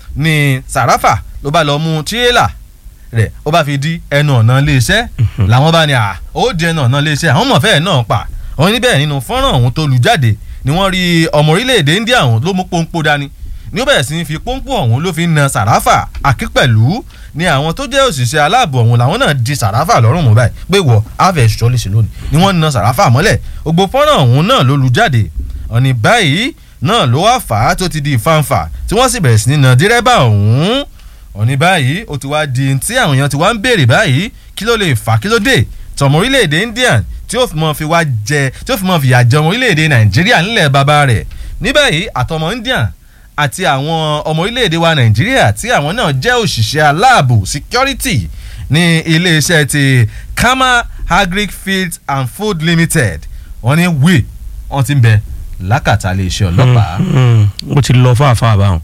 ni sàràfà ló bá lọ mú tírélà rẹ̀ ó bá fi di ẹnu ọ̀nà iléeṣẹ́ làwọn bá ní à ó di ẹnu ọ̀nà iléeṣẹ́ àwọn mọ̀fẹ́ náà pa àwọn níbẹ̀ nínú fọ́nrán ọ̀hún tó lù jáde ni wọ́n rí ọmọ orílẹ̀-èdè India ọ̀hún ló mú pọ́npọ́ dání ní ó bẹ̀rẹ̀ sí ní fi pọ́npọ́ ọ̀hún ló fi ń na sàràfà akípẹ̀lú ni àwọn tó jẹ́ òṣìṣẹ́ aláàbò ọ̀hún làwọn náà di sàràfà lọ́rùn mú báyìí pé wọ́ àfẹ́ ṣọ́ lè ṣe lónìí ni wọ́n na sàràfà mọ́lẹ̀ gbogbo fọ́nrán ọ̀hún náà ló lu jáde ọ̀nì báyìí náà ló wá fà á tó ti di ìfanfà tí wọ́n sì bẹ̀rẹ̀ sí ní na dírẹ́bà ọ̀hún ọ̀ní báyìí ó ti wá di tí àwọn èèyàn ti wá ń béèrè báyìí kí ló lè fà kí ló dé tọmọ orílẹ̀-èdè Indian tí ó fi mọ́ fi wá jẹ tí ó fi mọ́ fi yà jẹ ọmọ orílẹ̀-èdè Nàìjíríà nílẹ̀ bàbá rẹ̀ ní báyìí àtọmọ Indian àti àwọn ọmọ orílẹ̀-èdè wa Nàìjíríà tí àwọn náà jẹ́ òṣìṣẹ́ aláàbò security ní iléeṣẹ́ ti Kama Agric Feeds and Food Limited wọ́n ní wí wọ́n ti ń bẹ lákàtà iléeṣẹ́ ọlọ́pàá. mo ti lọ fáfáà báwọn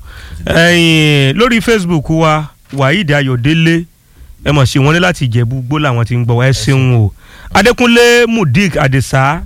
ẹ̀yin lórí facebook wa waheed ayọ̀délé ẹ mọ̀ sí wọn ní láti ìjẹ̀bú gbó làwọn ti ń gbọ́ wá ẹ ṣeun o adékúnlé mudik adesa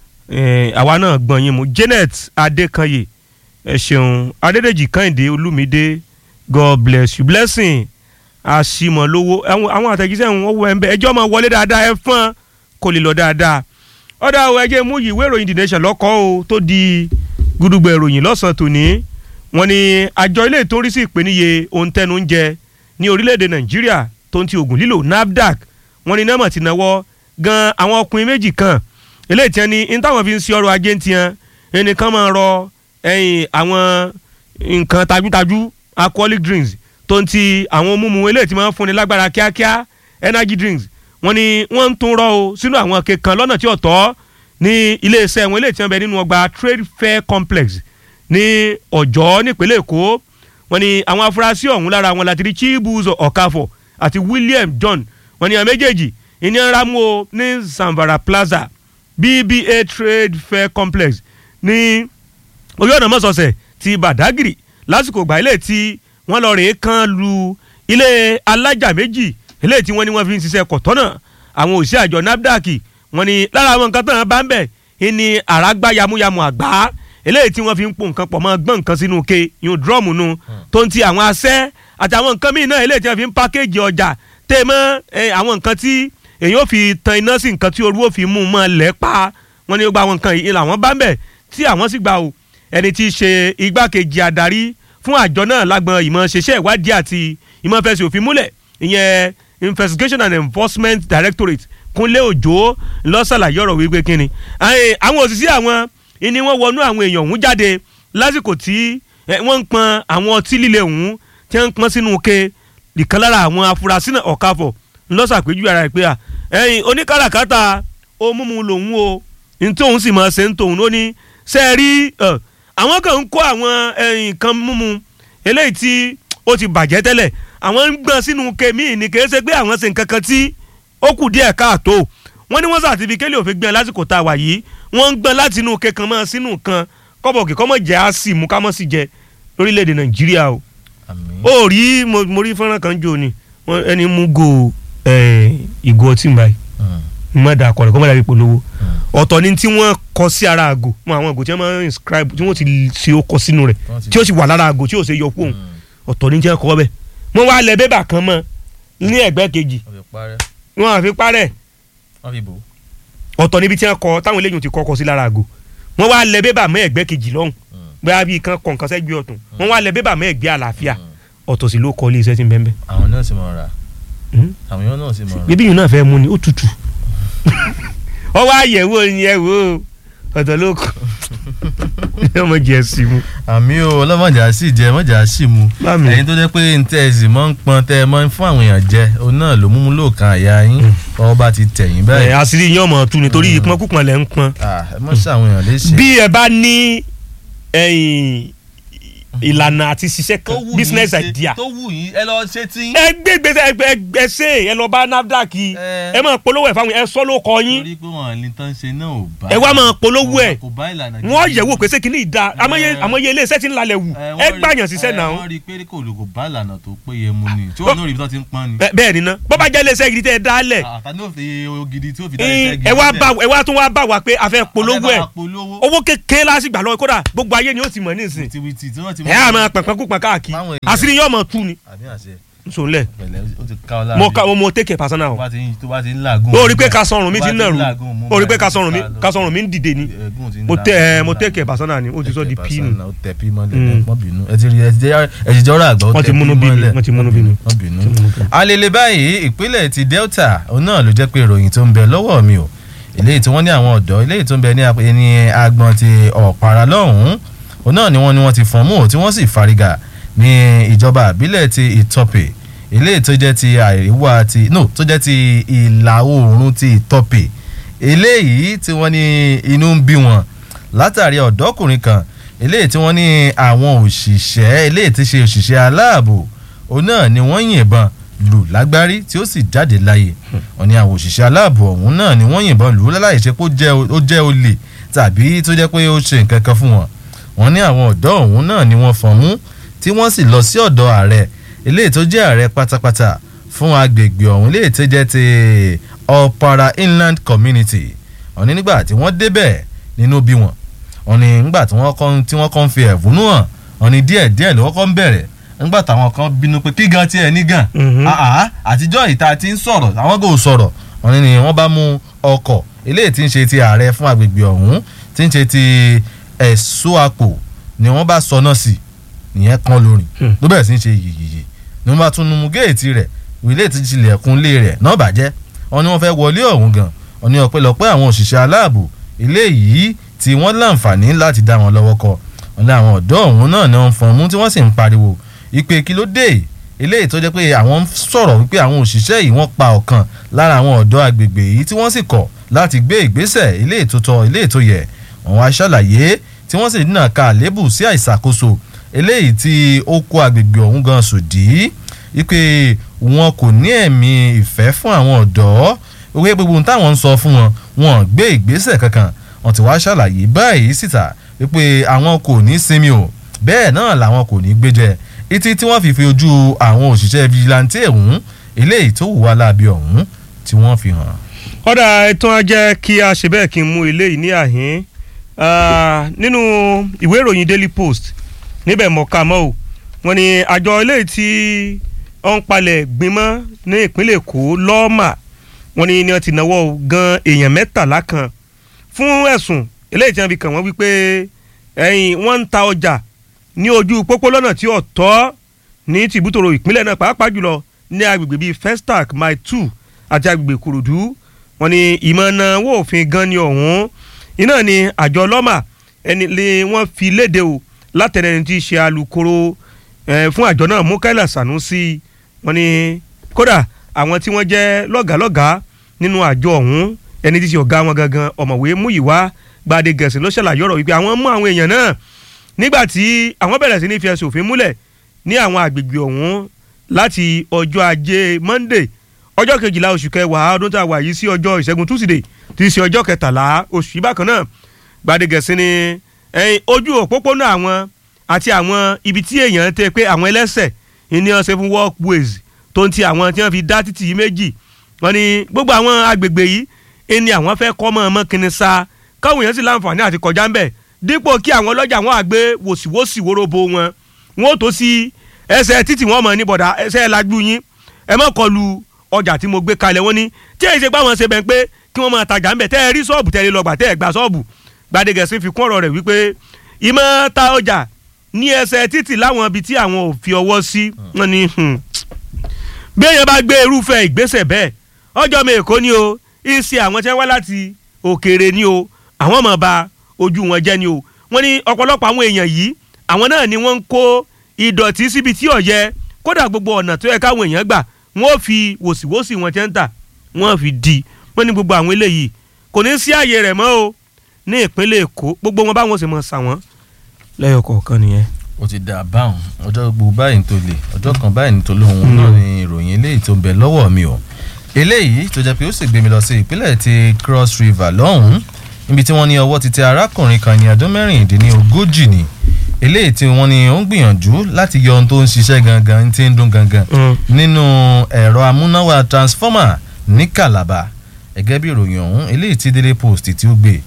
eh, àwa náà gbọ́n yín mu janet adékanyè ẹ ṣeun adédèjì kẹ́hìndé olúmídé god bless you blessing àṣìmọ̀lówó àwọn àwọn àtẹ̀jíṣẹ́ wọn wọ ẹ̀ ń bẹ ẹjọ́ máa wọlé dáadáa ẹ fọ́n kò lè lọ dáadáa ọ̀dà àwọn ẹjẹ́ mú yìí ìwé ìròyìn the nation lọ́kọ́ o tó di gudugbẹ̀ ìròyìn lọ́sàn-án tòní wọ́n ní àjọ ilé tó ń rí sí ìpèníye ohun tẹnu ń jẹ ní orílẹ̀-èdè nàìjíríà tó ń ti oògùn lílò nafdac wọ́n ní nọ́mọ̀ ti náwó gan àwọn ọkùnrin méjì kan eléyìí tí wọ́n ní ní táwọn fi ń ṣe ọrọ̀ ajé ń tiẹ̀ ẹnìkan máa rọ ẹ̀yìn àwọn nǹkan tajútajú alcoholic drinks tó ń ti àwọn mímu eléyìí tí wọ́n fúnni lágbára kíákíá energy drinks wọ́n ní wọ́n ń tún rọ o sínú àwọn kankan lọ́nà tí ò tọ́ ní iléeṣẹ́ wọn eléyìí tí wọ́n bẹ nínú ọgbà trade fair complex ní ọ̀jọ́ nípínlẹ̀ èkó wọ́n ní àwọn afurasí ọ̀hún lára wọn láti rí chibuzo ọ̀káfọ̀ àti william john wọ́n ní àwọn méjèèjì ìní ramu o ní zamfara plaza bba trade fair complex ní orí ọ̀nà mọ́sọ̀ọ̀sẹ̀ ti badagry lásìkò ìgbà ilé tí wọ́n lọ rèé kan lu ilé alájà méjì ilé tí wọ́n ní wọ́n fi ń ṣiṣẹ́ kọ̀tọ́nà àwọn òṣìṣẹ́ àjọ nafdac wọ́n ní lára àwọn nǹkan tó ń bá ń bẹ̀ ìní àràgbá yamuyamu àgbá eléyìí tí wọ́n fi ń po nǹkan pọ̀ mọ́ gbọ́n nǹkan sínú ke yun drum nu tó ń ti àwọn asẹ́ àti àwọn nǹkan míì náà eléyìí tí wọ́n fi ń pákéjì ọjà tẹ́ mọ́ àwọn nǹkan tí èyí ò fi tan iná sí nǹkan tí orúwó fi mú mọ́ lẹ́ pa wọ́n ní gba àwọn nǹkan yìí làwọn bá ń bẹ̀ tí àwọn sì gbà o ẹni tí í ṣe igbákejì adarí fún àjọ náà lágbọn ìmọ̀ ṣẹṣẹ́ ìwádìí àti ìmọ̀ fẹsẹ̀ òfin múlẹ̀ ìyẹn investigation and enforcement directorate kúnlé òjò lọ́sàlàyé ọ̀rọ̀ wípé kínni àwọn òṣìṣẹ́ àwọn ìní wọ́n wọnú àwọn èèyàn ọ̀hún jáde lásìkò tí wọ́n ń pọn àwọn ọtí líle ọ̀hún tí wọ́n ń pọn sínú ke ìkan lára àwọn afurasí náà ọ̀káfọ̀ ńlọ́sàpéjú ara rẹ̀ pé à ẹ̀yìn oníkàràkátà ó múmu lòun o ní tóun sì máa ṣe ń tóun ló ní ṣe é rí àwọn kan ń kó àwọn nǹkan múmu eléyìí tí ó ti bàjẹ́ tẹ́lẹ̀ àwọn ń gbọ́n sínú ke míì ní kì í ṣe pé àwọn ṣe nǹkan kan tí ó kù díẹ̀ káàtó wọ́n ní wọ́n sàtífíkẹ́lì òfin gbọ́n lásìkò tá a wà yìí wọ́n ń gbọ́n láti inú kẹkàn mọ́ sínú kan kọ́bọ̀ kí kọ́mọ̀ jẹ́ á sì mú ká mọ̀ sí jẹ lórílẹ̀‐èdè nàìjíríà o. ó rí mo rí fọ́nrán kan jò ní ẹni mú go ìgò ọtí báyìí mọ̀ dà kọ̀rẹ́ kọ́mọ̀ dàbí polówó ọ̀tọ̀ ni tí wọ́n kọ sí ara àgò mọ àwọn àgò tí wọ́n máa ń inscribe tí wọ́n ti ṣe ó kọ sínú rẹ̀ tí ó sì wà lára àgò tí ó ṣe yọ kúrò ọ̀tọ̀ ni tí wọ́n kọ́ bẹ́ẹ̀ wọ́n wá lẹ bébà kan mọ́ ní ẹ̀gbẹ́ kejì wọ́n àfi parẹ́ ọ̀tọ̀ níbi tí wọ́n kọ táwọn eléyìí ti kọ́kọ́ sí lára àgò wọ́n wá lẹ bébà mọ́ ẹ̀gbẹ́ kejì lọ́hùn bóyá bíi kan kọ̀ǹkan sẹ́gbẹ́ ọ̀tún wọ́n wá lẹ bébà mọ́ ẹ̀gbẹ́ àlàáfíà ọ̀tọ̀ sì ló kọ́ ilé iṣẹ́ tí ń bẹ́ẹ̀ bẹ́ẹ̀. àwọn náà sì mọ̀ ra àwọn yóò náà sì mọ̀ ra. bíbí yìí náà fẹ́ mú ni ó tutù ọ wá yẹ̀wò yẹ̀wò ọ̀tọ̀ ló kọ́ ọmọ jẹ sí mu. àmì o ọlọ́mọjà sì jẹ mọ́jà sì mu ẹ̀yin tó jẹ́ pé n tẹ́ ẹ sì mọ́ ń pọn tẹ́ ẹ mọ́ ń fún àwọn èèyàn jẹ òun náà ló múmú lóòkan àyà yín ọwọ́ bá ti tẹ̀yìn báyìí. ẹ àṣírí yín ọmọ tu nítorí ìpọn púpọ̀ lẹ́ ń pọn. ẹ mọ̀ sí àwọn èèyàn léṣe. bí ẹ bá ní ìlànà àti ṣiṣẹ́ kan business idea. tó wù yín ẹ lọ ṣe tí. ẹ gbé gbèsè ẹ ṣe ẹ lọ bá nafdac ẹ máa polówó ẹ fáwọn ẹ sọ ló kọ yín. torí pé wọn ní tán ṣe náà ò bá. ẹ wá máa polówó ẹ kò bá ìlànà wọn yẹ̀wò pé ṣé kí ni ìdá àmọye ilé iṣẹ́ ti ń lalẹ̀ wù ẹ gbàyàn ṣiṣẹ́ náà. wọ́n rí i pé kò lè kò bá ìlànà tó péye mu ni tí wọ́n ní òrìbí tó ti ń pọ́n ni. bẹ́ẹ̀ ni ná bọ́ bá jẹ́ ilé iṣẹ́ gidi tẹ́ ẹ dálẹ̀. àtàní òfin ògidì tí ó fi dá iṣẹ́ gidi. ẹ wá bá ẹ wá tún wá bá wa pé a fẹ́ polówó ẹ owó kékeré lásìgbà lọ kódà gbogbo ayé ni ó ti mọ̀ nísìn. tìwìtì tí wọ́n ti ti ẹ á máa pẹ̀pẹ́ kú pẹ̀ káàkiri Báwọn èèyàn- àṣírí yóò mọ̀ tú ni àbí àṣẹ nsọ̀nlẹ̀ pẹ̀lẹ́ ó ti ká ọ láàrin. mo ka mo mo take it personal tó o bá ti ń tó bá ti ń làágùn. o rí pé ka sọrùn mi tó ti bá ń nàrú làágùn, mú o rí pé báyìí ka sọrùn mi ká lọ. ka sọrùn mi ń dìde ni Ẹ̀gún ti ń mo la- tẹ ẹ mo la- take it personal ni o ti sọ di Tẹ̀kẹ̀ p nù pàṣán, ó tẹ pí mọ́lẹ̀ Mm. wọ́n bínú ẹ ti rí ẹ ti jẹ́ ẹ ti jẹ́ ọ̀rọ̀ àgbà ó Wọ́n ti tẹ múnú pí bí mi, mọ́lẹ̀. wọ́n ti múnú bí mi. wọ́n bínú. Wọ́n ti múnú bí mi. alele báyìí ìpínlẹ̀ ti Delta òun náà ló jẹ́ pé ìròyìn tó ń bẹ lọ́wọ́ mi o eléyìí tí wọ́n ní àwọn ọ̀dọ́ eléyìí tó ń bẹ ní ap- ní agbọn ti ọ̀pára lọ́hùn-ún òun náà ni wọ́n ní wọ́n ti fọ́n mú tí wọ́n sì fariga ní ìjọba àbílẹ̀ ti Ìtọ́pẹ̀ eléyìí tó jẹ́ ti àríwá ti no tó jẹ́ ti ìlà oòrùn ti Ìtọ́pẹ̀ eléyìí tí wọ́n ní inú ń bí wọn látàrí ọ̀dọ́kùnrin kan eléyìí tí wọ́n ní àwọn òṣìṣẹ́ eléyìí tí ṣe òṣìṣẹ́ aláàbò òun náà ni wọ́n yìnbọn lù lágbárí tí ó sì jáde láyé wọ́n ní àwọn òṣìṣẹ́ aláàbò ọ̀hún náà ni wọ́n yìnbọn lù ú láláì ṣe pé ó jẹ́- ó jẹ́ olè tàbí tó jẹ́ pé ó ṣe nǹkan kan fún wọn wọ́n ní àwọn ọ̀dọ́ ọ̀hún náà ni wọ́n fọ̀n mú tí wọ́n sì lọ sí ọ̀dọ̀ ààrẹ eléyìí tó jẹ́ ààrẹ pátápátá fún agbègbè ọ̀hún eléyìí tó jẹ́ ti Ọ̀para Inland Community wọ́n ní nígbà tí wọ́n débẹ̀ nínú bí wọn wọ́n ní nígbà tí wọ́n kọ́ tí wọ́n kọ́ ń fi ẹ̀fúnú hàn wọ́n ní díẹ̀ díẹ̀ lọ́wọ́ kọ́ ń bẹ̀rẹ̀ nígbà táwọn kan bínú pé kí gan tiẹ̀ ní gan Mhm. àá àtijọ́ ìta ti ń sọ̀rọ̀ àwọn kò sọ̀rọ̀ wọ́n ní ni wọ́n bá mú ọkọ̀ eléyìí tí ń ṣe ti ààrẹ fún agbègbè ọ̀hún tí ń ṣe ti ẹ̀ṣọ́ àpò ni wọ́n bá sọ náà sí ìyẹn kan lórin Hmm. ló bẹ̀rẹ̀ sí ń ṣe yìyìyì ni wọ́n bá tún nu géètì rẹ̀ ilé tí tilẹ̀kùn lé rẹ̀ náà bàjẹ́ wọ́n ní wọ́n fẹ́ wọlé ọ̀hún gan wọ́n ní ọpẹ́lọpẹ́ àwọn òṣìṣẹ́ aláàbò ilé yìí tí wọ́n láǹfààní láti dá wọn lọ́wọ́ kọ wọ́n ní àwọn ọ̀dọ́ ọ̀hún náà ni wọ́n fọ́n mú tí wọ́n sì ń pariwo ìpè kí ló dé eléyìí tó jẹ́ pé àwọn ń sọ̀rọ̀ wípé àwọn òṣìṣẹ́ yìí wọ́n pa ọ̀kan lára àwọn ọ̀dọ́ agbègbè yìí tí wọ́n sì kọ̀ láti gbé ìgbésẹ̀ eléyìí tó tọ́ eléyìí tó yẹ wọ́n wá ṣàlàyé tí wọ́n sì dínà ka àlébù sí àìṣàkóso eléyìí tí ó kó agbègbè ọ̀hún gan sòdí wípé wọn kò ní ẹ̀mí ìfẹ́ fún àwọn ọ̀dọ́ wípé gbogbo ohun táwọn ń sọ fún wọn wọn gbé ìgbésẹ̀ kankan wọ́n ti wá ṣàlàyé báyìí síta wípé àwọn kò ní sinmi o bẹ́ẹ̀ náà làwọn kò ní gbéjẹ ìtí tí wọ́n fi fi ojú àwọn òṣìṣẹ́ vigilante ọ̀hún eléyìí tó hùwà láabi ọ̀hún tí wọ́n fi hàn. ọ̀dà ẹ̀tàn ajẹ́ kí a ṣe bẹ́ẹ̀ kí n mú eléyìí ní àhín Ah, nínú ìwé ìròyìn Daily Post níbẹ̀ mọ̀ọ́ká mọ́ o wọ́n ní àjọ eléyìí tí ó ń palẹ̀ gbìmọ̀ ní ìpínlẹ̀ Èkó lọ́ọ̀mà wọ́n ní ni wọ́n ti náwó gan èèyàn mẹ́tàlá kan fún ẹ̀sùn eléyìí tí wọ́n fi kàn wọ́n wípé ẹ̀yìn wọ́n ń ta ọjà ní ojú pópó lọ́nà tí ò tọ́ ní tìbútòrò ìpínlẹ̀ náà pàápàá jùlọ ní agbègbè bíi Festac Mile two àti agbègbè Kòròdú wọ́n ní ìmọ̀nà owó òfin gan ni ọ̀hún iná ni àjọ lọ́mà ẹni lé wọ́n fi léde o látẹ̀lẹ́ ní ti ṣe alukoro eh, fún àjọ náà Mukaila Sanusi wọ́n ní kódà àwọn tí wọ́n jẹ́ lọ́gàálọ́gàá nínú àjọ ọ̀hún ẹni tí ṣe ọ̀gá wọn gangan ọ̀mọ̀wé Múyìwá Gbadé Gẹ̀ẹ́sì ló ṣàlàyé ọ̀rọ̀ wípé àwọn mú àwọn èèyàn náà nígbà tí àwọn bẹ̀rẹ̀ sí ní fi ẹsẹ̀ òfin múlẹ̀ ní àwọn àgbègbè ọ̀hún láti ọjọ́ ajé Monday ọjọ́ kejìlá oṣù kẹwàá ọdún tá a wà yìí sí ọjọ́ ìṣẹ́gun Tuesday tí í ṣe ọjọ́ kẹtàlá oṣù yìí bákan náà Gbadé Gẹ̀ẹ́sì ni ẹ̀yìn ojú òpópónà àwọn àti àwọn ibi tí èèyàn tẹ pé àwọn ẹlẹ́sẹ̀ ní ọ̀sẹ̀ fún walkways tó ń ti àwọn tí wọ́n fi dá títì yìí méjì wọ́n ní gbogbo àwọn agbègbè yìí ẹni àwọn fẹ́ kọ́ mọ́ ọmọ kìnìún sa káwọn èèyàn sì láǹfààní àti kọjá ń bẹ̀ dípò kí àwọn ọlọ́jà wọn àgbé wòsíwòsí wóróbo wọn wọn ò tó sí ẹsẹ̀ títì wọn mọ̀ ní bọ̀dà ẹsẹ̀ lajú yín ẹ má kọlu ọjà tí mo gbé kalẹ̀ wọ́n ní tí èyí ṣe pé àwọn ṣe bẹ̀ pé kí wọ́n máa tajà ń bẹ̀ tẹ́ ẹ rí ṣọ́ọ̀bù tẹ́ ẹ lè lọ gbà tẹ́ ẹ gba ṣọ́ọ̀bù Gbadé Gẹ̀ẹ́sì fi kún ọ̀rọ̀ rẹ̀ wípé ìmọ̀ ta ọjà ní ẹsẹ̀ títì láwọn ibi tí àwọn ò fi ọwọ́ sí wọn ni bí èèyàn bá gbé irúfẹ́ ìgbésẹ̀ bẹ́ẹ̀ ọjọ́ mi èkó ni o ìsì àwọn tí wọ́n wá láti òkèèrè ni o àwọn ọmọ ba ojú wọn jẹ́ ni o wọ́n ní ọ̀pọ̀lọpọ̀ àwọn èèyàn yìí àwọn náà ni wọ́n ń kó ìdọ̀tí síbi tí ó yẹ kódà gbogbo ọ̀nà tó yẹ káwọn èèyàn gbà wọ́n fi wòsíwòsí wọn tẹ́ ń tà wọ́n fi di wọ́n ní gbogbo àwọn eléyìí kò ní sí àyè rẹ̀ mọ́ o ní ìpínlẹ̀ èkó gbogbo wọn báwọn ṣe mọ̀ sà wọ́n lẹ́yọ̀ kọ̀ọ̀kan nìyẹn. ó ti dà báwọn ọjọ́ gbogbo báyìí ní tó lè ọjọ́ kan báyìí ní tó lóhun náà ni ìròyìn eléyìí tó ń bẹ lọ́wọ́ mi o eléyìí tó jẹ́ pé ó sì gbé mi lọ sí ìpínlẹ̀ ti Cross River lọ́hùn-ún níbi tí wọ́n ní ọwọ́ ti tẹ arákùnrin kan ní ọdún mẹ́rìndínlógójì ni eléyìí tí wọ́n ní ó ń gbìyànjú láti yọ ohun tó ń ṣiṣẹ́ gangan tí ń dún gangan nínú ẹ̀rọ amúnáwá transformer ní Calabar gẹ́gẹ́ bí ìròyìn ọ̀hún eléyìí tí Daily Post tí ó gbé wọ́n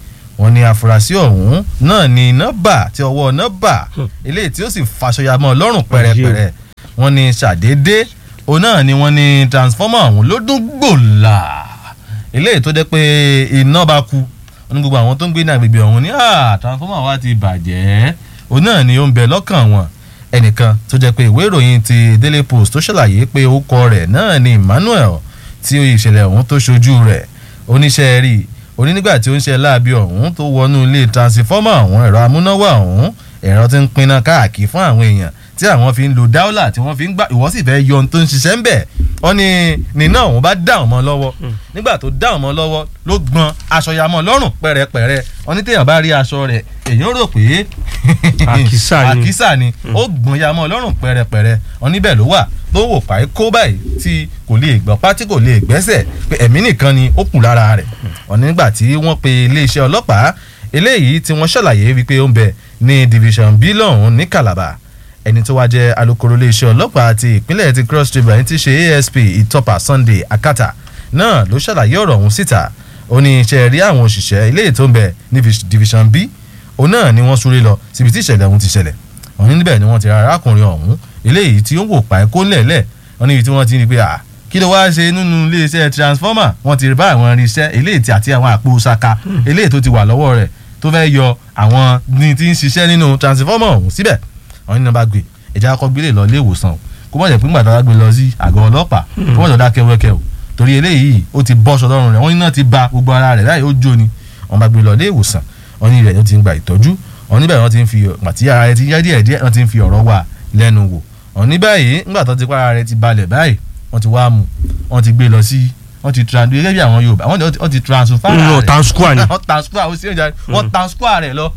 wọ́n ní afurasí ọ̀hún náà ní nọ́bà tí ọwọ́ nọ́bà eléyìí tí ó sì faṣọyàmọ́ lọ́rùn pẹ̀rẹ̀pẹ̀rẹ̀ wọ́n ní ṣàdédé òun náà ni wọ́n ní transformer ọ̀hún ló dún gbòòlà eléyìí tó jẹ́ pé iná bá kú wọ́n ní gbogbo àwọn tó ń gbé ní agbègbè ọ̀hún ní "Ah, transformer wa ti bàjẹ́ òun náà ni ó ń bẹ lọ́kàn wọn ẹnìkan tó jẹ́ pé ìwé ìròyìn ti Daily Post tó ṣàlàyé pé orúkọ rẹ̀ náà ni Emmanuel tí ìṣẹ̀lẹ̀ ọ̀hún tó ṣojú rẹ̀ oníṣẹ́ rí oní nígbà tí ó ń ṣe láabi ọ̀hún tó wọnú ilé transformer ọ̀hún ẹ̀rọ amúnáwá ọ̀hún ẹ̀rọ tí ń pinna káàkiri fún àwọn èèyàn tí àwọn fi ń lo dáúlà tí wọ́n fi ń gbà ìwọ́ sì fẹ́ yọ ohun tó ń ṣiṣẹ́ ń bẹ̀ wọ́n ní nínà òun bá dá ọmọ lọ́wọ́ nígbà tó dá ọmọ lọ́wọ́ ló gbọ́n aṣọ yamọ lọ́rùn pẹ̀rẹ̀pẹ̀rẹ̀ wọ́n ní téèyàn bá rí aṣọ rẹ̀ èèyàn rò pé Àkísà ni. àkísà ni ó gbọ́n yamọ lọ́rùn pẹ̀rẹ̀pẹ̀rẹ̀ wọ́n níbẹ̀ ló wà tó wò páì kó báyìí tí kò lè gbọ́ pátí kò lè gbẹ́sẹ̀ pé ẹ̀mí nìkan ni ó kù lára rẹ̀ wọ́n nígbà tí wọ́n pe iléeṣẹ́ ọlọ́pàá eléyìí tí wọ́n ṣàlàyé wípé ó ń bẹ ní division b lọ́hún ní Calabar ẹni tó wá jẹ́ alukoro iléeṣẹ́ ọlọ́pàá ti ìpínlẹ̀ ti Cross River ẹni tí í ṣe ASP Ìtọ́pà Sunday Akata náà ló ṣàlàyé ọ̀rọ̀ ọ̀hún síta ó ní iṣẹ́ rí àwọn òṣìṣẹ́ ilé tó ń bẹ ní division b òun náà ni wọ́n súré lọ síbi tí ìṣẹ̀lẹ̀ ọ̀hún ti ṣẹlẹ̀ wọ́n ní níbẹ̀ ni wọ́n ti ra arákùnrin ọ̀hún eléyìí tí ó ń wò pa ẹ̀kọ́ ńlẹ̀ẹ́lẹ̀ wọ́n níbi tí wọ́n ti ní pé à kí ló wáá ṣe nínú iléeṣẹ́ transformer wọ́n ti rí bá àwọn irinṣẹ́ eléyìí tí àti àwọn àpò ṣaka eléyìí tó ti wà lọ́wọ́ rẹ̀ tó fẹ́ yọ àwọn ní tí ń ṣiṣẹ́ nínú transformer ọ̀hún síbẹ̀ wọ́n ní nọ́mbà gbé ẹ̀jẹ̀ akọ gbélé lọ ilé ìwòsàn o kó mọ̀ jẹ́ pé ńgbà tó bá gbé lọ sí àgọ́ ọlọ́pàá kó mọ̀ jọ dákẹ́ wẹ́kẹ́ o torí eléyìí ó ti bọ́ sọ lọ́rùn rẹ̀ wọ́n ní náà ti ba gbogbo ara rẹ̀ báyìí ó jó ni wọ́n bá gbé lọ ilé ìwòsàn wọ́n ní ibẹ̀ ló ti ń gba ìtọ́jú wọ́n níbẹ̀ wọ́n ti ń fi àti ara rẹ̀ ti yá díẹ̀ díẹ̀ wọ́n ti ń fi ọ̀rọ̀ wà lẹ́nu wò wọ́n ní báyìí ńgbà tó ti pa ara rẹ̀ ti balẹ̀ báyìí wọ́n ti wá mú wọ́n ti gbé lọ sí wọ́n ti trans gẹ́gẹ́ bí àwọn Yorùbá wọ́n ti- wọ́n ti transfer nínú rẹ̀ tansqua ni wọ́n transfer ó sì ń jáde wọ́n transfer rẹ̀ lọ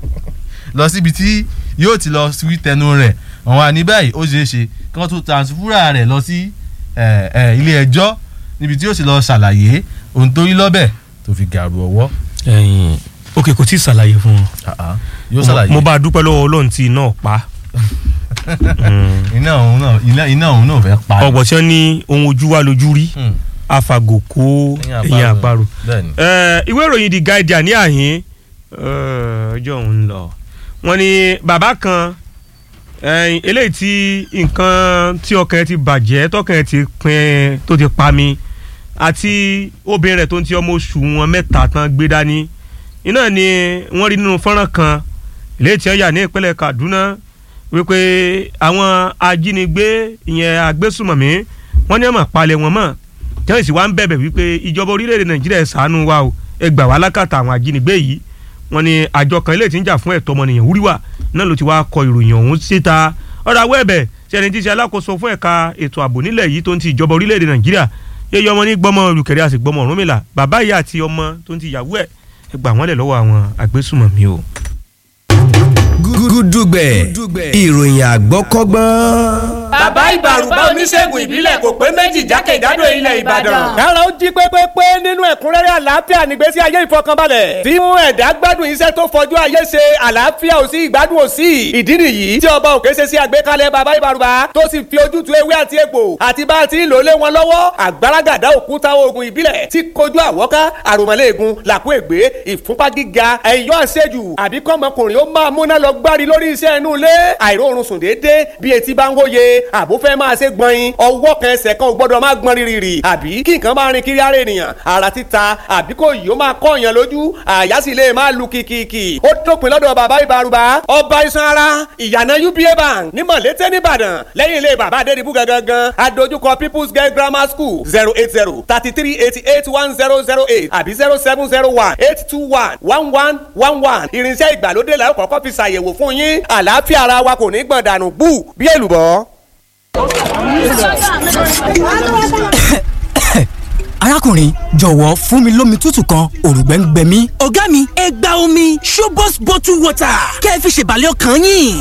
lọ síbi tí yóò ti lọ sí tẹnu rẹ̀ wọ́n wà ní báyìí ó ṣeé ṣe kí wọ́n tún transfer rẹ̀ lọ sí ẹ̀, ẹ̀, ilé ẹjọ́ níbi tí yóò ti lọ ṣàlàyé ohun tó rí lọ́bẹ̀ tó fi gàrú ọwọ́ ẹ̀yìn òkè kò tí ì ṣàlàyé fún yóò wọn ṣàlàyé mo bá a dúpẹ́ lọ́wọ́ Ọlọ́run tí iná pa iná òun náà iná- iná òun náà fẹ́ pa ni. ọ̀pọ̀ tí wọ́n ní ohun ojú wa lójú rí Hmm, afagò kó ẹ̀yìn àparò bẹ́ẹ̀ni Eh, ìwé ìròyìn The Guardian ní àhín eh, ọjọ́ òun lọ wọ́n ní bàbá kan eh, eléyìí tí nǹkan tí ọkàn ẹ̀ ti bàjẹ́ tọkàn ẹ̀ ti pin tó ti pa mi àti obìnrin rẹ̀ tó ń ti ọmọ oṣù wọn mẹ́ta tán gbé dání iná ni wọ́n rí nínú fọ́nrán kan eléyìí tí wọ́n yà ní ìpínlẹ̀ Kaduna wípé àwọn ajínigbé ìyẹn agbésùmọ̀mí wọ́n ní ọmọ palẹ̀ wọn mọ́ tí wọ́n sì wá ń bẹ̀bẹ̀ wípé ìjọba orílẹ̀-èdè Nàìjíríà ẹ ṣàánú wa o ẹ gbà wá lákàtà àwọn ajínigbé yìí wọ́n ní àjọ kan eléyìí tí ń jà fún ẹ̀tọ́ ọmọnìyàn wúríwà náà ló ti wá kọ ìròyìn ọ̀hún síta ọ̀rọ̀ àwọ̀ ẹ̀bẹ̀ tí ẹni tí í ṣe alákòóso fún ẹ̀ka ètò ààbò nílẹ̀ yìí tó ń ti ìjọba orílẹ̀-èdè Nàìjíríà yéyọ ọmọ ní gbọ́mọ olùkẹ́rẹ́ àti gbọ́mọ Ọ̀rúnmìlà bàbá ìyá àti ọmọ tó ń ti ìyàwó ẹ̀ ẹ gbà wọ́n lẹ̀ lọ́wọ́ àwọn agbésùmọ̀mí o. gúdúgbẹ̀ ìròyìn àgbọ́kọ́gbọ́n. bàbá ìbàrùbá oníṣègùn ìbílẹ̀ kò pé méjì jákèjádò ilẹ̀ ìbàdàn. kára ó jí pépépé nínú ẹ̀kúnrẹ́rẹ́ àlàáfíà nígbésí ayé ìfọkànbalẹ̀ tí mú ẹ̀dá gbádùn iṣẹ́ tó fojú ayé ṣe àlàáfíà ò sí ìgbádùn ò sí ìdí nìyí tí ọba òkè ṣe sí àgbékalẹ̀ bàbá ìbàrùbá tó sì fi ojútùú ewé àti egbò àti bá a ti ń lò lé wọn lọ́wọ́ àgbàràgàdá òkúta oògùn ìbílẹ̀ tí kojú àwọ́ká àròmọ́lẹ́ẹ̀gùn làkú ègbé ìfúnpá gíga ẹ̀yọ́ àṣejù àbí kọ́mọkùnrin ó máa múná lọ gbárí lórí iṣẹ́ inú ilé àìróorun sùn déédéé bí etí bá ń wóye àbó fẹ́ máa ṣe gbọ̀nyin ọwọ́ kan ẹsẹ̀ kan ò gbọ́dọ̀ máa gbọ́n rírì àbí kí nǹkan máa rin kiri ara ènìyàn ara títa àbí kò yìí ó máa kọ́ èèyàn lójú àyà sì lè máa lu kìkìkì ó dópin lọ́dọ̀ bàbá ìbárùbá ọba iṣan ara ìyànà uba bank ní mọ̀lété nìbàdàn lẹ́yìn ilé bàbá adédìbú gangan adójúkọ people's girl grammar school zero eight zero thirty three eighty eight one zero zero eight àbí zero seven zero one eight two one one one one one irinṣẹ́ ìgbàlódé la ó kọ́kọ́ fi ṣàyẹ̀wò fún yín àlàáfíà ara wa kò ní gbọ̀n dànù bú bí èlùbọ́. arákùnrin jọ̀wọ́ fún mi lómi tútù kan òrùngbẹ́ ń gbẹ mí. ọ̀gá mi ẹ gba omi Shobos bottle water kẹ́ ẹ fi ṣèbàlẹ̀ ọkàn yín.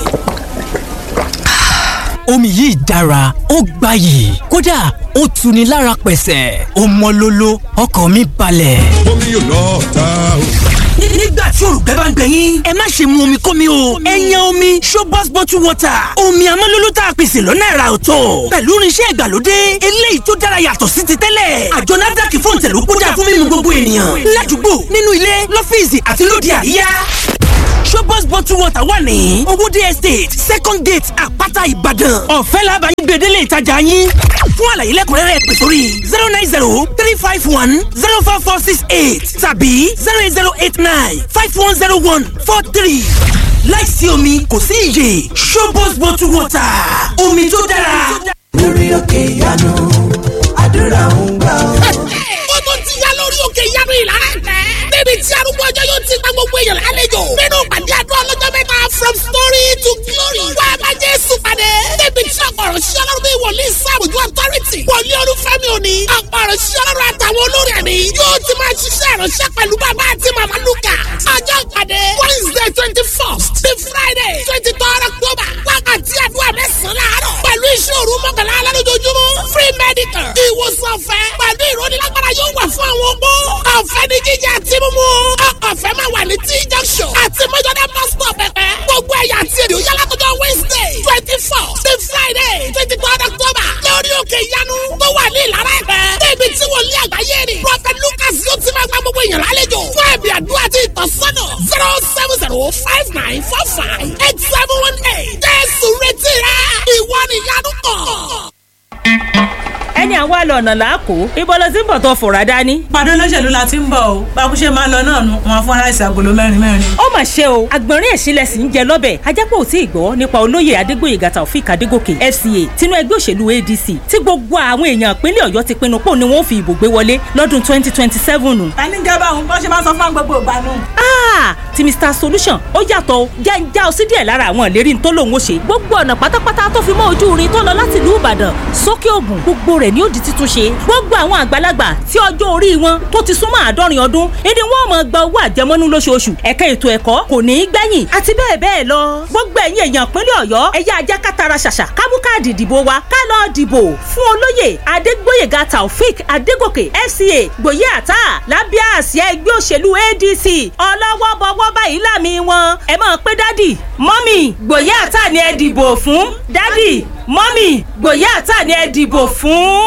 omi yìí dára ó gbayì kódà ó tuni lára pẹ̀sẹ̀ ó mọ́ lóló ọkàn mi balẹ̀. omi yóò lọ ta o. nígbà tí òrùgbẹ́ bá ń gbẹ yín ẹ má ṣe mu omi kómi o ẹ yan omi Shobos bottle water omi amọ́lólú tá a pèsè lọ́nà ẹ̀rà ọ̀tọ̀ pẹ̀lú irinṣẹ́ ìgbàlódé eléyìí tó dára yàtọ̀ sí ti tẹ́lẹ̀ àjọ NAFDAC fún ìtẹ̀lú kódà fún mímu gbogbo ènìyàn ládùúgbò nínú ilé lọ́fíìsì àti lóde àríyá Shobos bottle water wà ní owóde estate second gate àpáta ìbàdàn ọ̀fẹ́ làbàyí gbèdélé ìtajà yín fún àlàyé lẹ́kùnrẹ́rẹ́ pè sórí zero nine zero three five one zero four four six eight tàbí zero eight zero eight nine five one zero one four three láìsí omi kò sí iyè Shobos bottle water omi tó dára. lórí òkè ìyanu àdúrà ń gbà ọ́. ó tún ti yá lórí òkè ìyanu ìlara ẹ̀fẹ́. níbi tí arúgbó ọjọ́ yóò ti gba gbogbo èèyàn lálejò. nínú pàdé àdúrà ọlọ́jọ́ mẹ́ta from story to glory. wá a bá Jésù pàdé. níbi tí ọ̀pọ̀rọ̀ sí ọlọ́run bí wòlíì sáàbùjú authority. wòlíì olúfẹ́mi òní. ọ̀pọ̀rọ̀ sí ọlọ́run àtàwọn olórí ẹ̀mí. yóò ti máa ṣiṣẹ́ ìránṣẹ́ pẹ̀lú bàbá àti màmá lukà. ọjọ́ pàdé wednesday twenty first to friday twenty third october. wákàtí àdúrà mẹ́sàn-án láàárọ̀. pẹ̀lú iṣẹ́ òru mọ́kànlá alálójoojúmọ́. free medical. ìwòsàn ọ̀fẹ́. pẹ̀lú ìrónilágbára yóò wà fún àwọn opó. ọ̀fẹ́ ní jíjẹ àti mímú. ọ̀fẹ́ máa wà ní tí junction. àti mọ́jọ́dá bus stop pẹ̀pẹ́. gbogbo ẹ̀yà àti èdè òyà látọjọ́ wednesday twenty four sí friday twenty third october. lórí òkè ìyanu tó wà ní ìlara ẹ̀pẹ́. débi tí wọ́n lé àgbáyé ni. prophet lucas yóò ti máa gba gbogbo èèyàn lálejò. fún ẹ̀bì àdúrà àti ìtọ́sọ́nà zero seven zero five nine four five eight seven one eight. jésù retí rẹ ìwọ nìyanu kàn ẹni àwa lọ ọ̀nà làákò ibo ló ti ń bọ̀ tó fòrà dání. pàdé olóṣèlú la ti ń bọ̀ o bákú ṣe máa lọ náà nu wọn fún aláìsí agolo mẹ́rin mẹ́rin. ó mà ṣe o àgbọ̀nrín ẹ̀sìnlẹ̀ sì ń jẹ lọ́bẹ̀ ajápọ̀ ò tí ì gbọ́ nípa olóyè adégbòyègà taofik adégòkè fca tinú ẹgbẹ́ òṣèlú adc tí gbogbo àwọn èèyàn ìpínlẹ̀ ọ̀yọ́ ti pinnu pò ní wọ́n fi ìbò gbé wọlé lọ́dún twenty twenty seven. ta ní jẹ́ báwọn bó ṣe máa sọ fún gbogbo ìgbà nù. ti mr solution ó yàtọ̀ o jẹ́ ń já o sí díẹ̀ lára àwọn ìlérí tó lòun ó ṣe gbogbo ọ̀nà pátápátá tó fi mọ́ ojú irin tó lọ láti ìlú ìbàdàn sókè ògùn gbogbo rẹ̀ ni ó di títún ṣe gbogbo àwọn àgbàlagbà tí ọjọ́ orí wọn tó ti súnmọ́ àádọ́rin ọdún ìdí wọn máa gba owó àjẹmọ́nú lóṣooṣù ẹ̀ka ètò ẹ̀kọ́ kò ní í gbẹ̀yìn àti bẹ́ẹ̀ bẹ́ẹ̀ lọ gbogbo ẹ̀yin èèyàn ìpínlẹ̀ ọ̀yọ́ ẹ̀yà ajá kátara ṣàṣà kámú káàdì ìdìbò wa ká lọ dìbò fún olóyè adégbóyèga taofik adégòkè fca gbòye àtà lábẹ́ àsíá ẹgbẹ́ òṣèlú adc ọlọ́wọ́ bọ́wọ́ báyìí láàmì wọn ẹ máa pé dádì mọ́mì gbòye àtà ni ẹ dìbò fún dádì mọ́mì gbòye àtà ni ẹ dìbò fún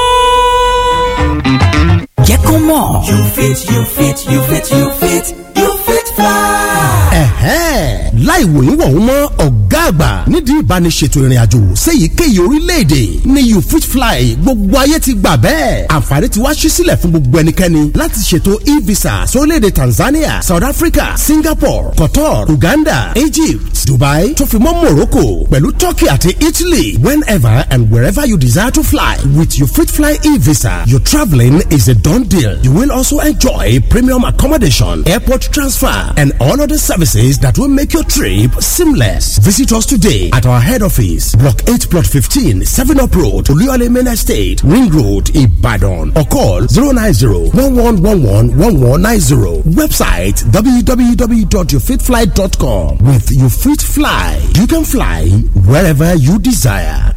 jẹ́ kó mọ̀. you fit you fit you fit you fit you fit fly. ẹ̀hẹ́n láì wòyún wọ̀hún mọ́ ọ̀gá àgbà nídìí ìbániṣètò ìrìn àjò séyìíkéyìí orílẹ̀-èdè ní you fit fly gbogbo ayé ti gbà bẹ́ẹ̀ àǹfààní ti wá ṣí sílẹ̀ fún gbogbo ẹnikẹ́ni láti ṣètò e-visa sórílẹ̀-èdè Tanzania South Africa Singapore Qatar Uganda Egypt Dubai tó fi mọ́ Morocco pẹ̀lú Turkey àti Italy whenever and wherever you desire to fly with you fit fly e-visa your travelling is a done deal you will also enjoy premium accommodation airport transfer and all other services that will make your trip seamless. Visit us today at our head office, Block 8, Plot 15, 7 Up Road, Oluyole Main Estate, Ring Road, Ibadan, or call 090 1111 1190. Website www.yourfitfly.com. With You Fit Fly, you can fly wherever you desire.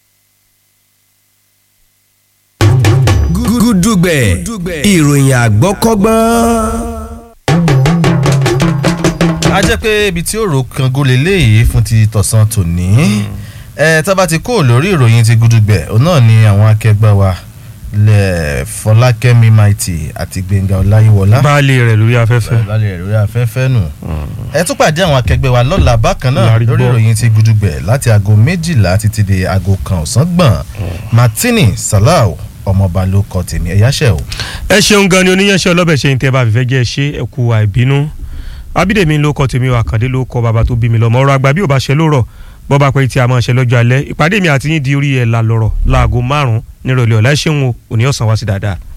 gúdúgbẹ̀ ìròyìn àgbọ́kọ́gbọ́n a jẹ́ pé ibi tí òrò kan gólé léyìí fún ti tọ̀sán tòní ẹ tá bá ti kó lórí ìròyìn ti gudugbẹ̀ òun náà ni àwọn akẹgbẹ́ wa lẹ Fọlákẹ́mi Maiti àti Gbẹ́ngà Ọláyíwọlá baálé rẹ̀ lórí afẹ́fẹ́ baálé rẹ̀ lórí afẹ́fẹ́ nù ẹ tún pàdé àwọn akẹgbẹ́ wa lọ́la bákan náà lórí ìròyìn ti gudugbẹ̀ láti aago méjìlá títí di aago kan ọ̀sán gbọ̀n Martini Salau ọmọọba ló kọ tèmi ẹ yáṣẹ o. ẹ ṣeun gan ni oníyanṣẹ́ ọlọ́bẹ̀ ṣe ń tẹ́ bá fífẹ́ jẹ́ ṣe ẹ kú àìbínú abídèmí ló kọ tèmi àkàndé ló kọ bàbá tó bí mi lọ́mọ ọ̀rọ̀ àgbà bí ò bá ṣe lórọ̀ bọ́ bá pẹ́ tí a máa ṣe lọ́jọ́ alẹ́ ìpàdé mi àti yín di orí ẹ̀ la lọ́rọ̀ láago márùn-ún nírọ̀lẹ́ ọ̀la ẹ ṣeun o òní ọ̀sán wá sí dáadáa.